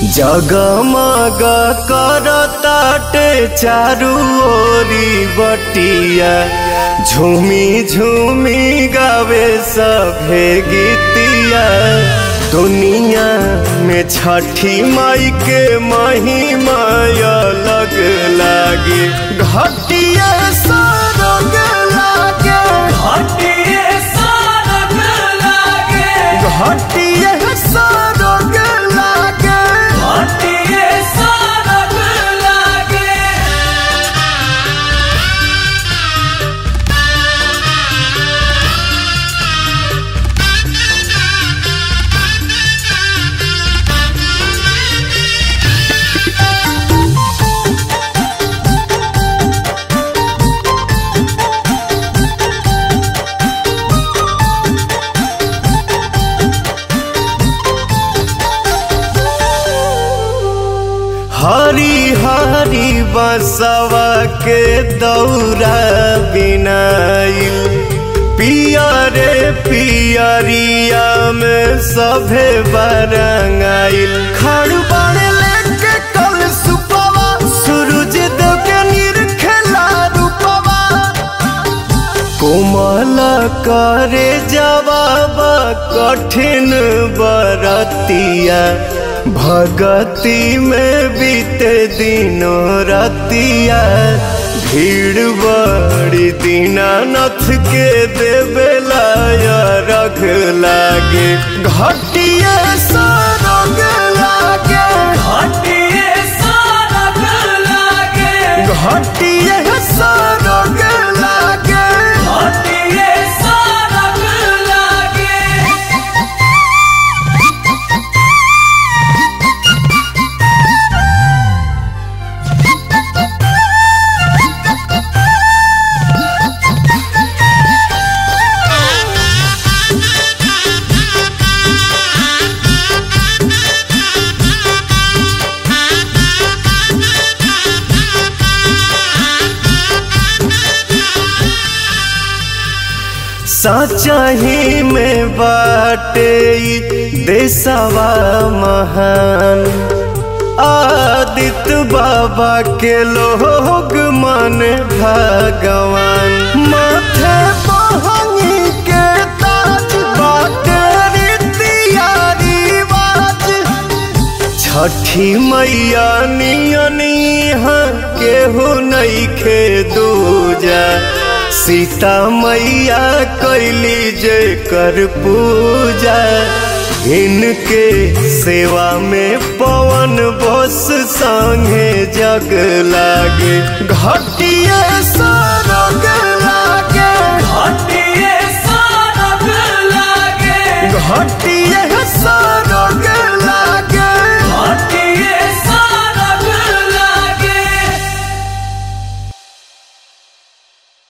जगमग करताटे चारू ओरी बटिया झूमी झूमी गावे सभे गीतिया दुनिया में छठी माई के महिमा अलग लागे घटिया सरग लागे हटिए सारग लागे घटिया सरग लागे हटिए सारग लागे हरी हरी बसवा के दौरा बिनाइल पियरे पियरिया में सभे बरंगाइल खड़ बड़ लेके कल सुपवा सूरज देव के निरखेला रूपवा कोमल करे जवाब कठिन बरतिया भगति में बीते दिनों रतिया भीड़ बड़ी दीनानाथ के देवेला रख लागे घटिया सरग लागे हटिए सारग लागे घटिया सरग लागे हटिए सारग लागे सचही में बाटे ई देशवा महान आदित्य बाबा के लोग मन भगवान माथे बहंगी के ताज बाटे रीतिया रिवाज छठी मैया नियनी केहू नइखे दूजा सीता मैया कैली जे कर पूजा इनके सेवा में पवन बस संगे जग लागे घटिया सरग लागे हटिए सारग लागे घटिया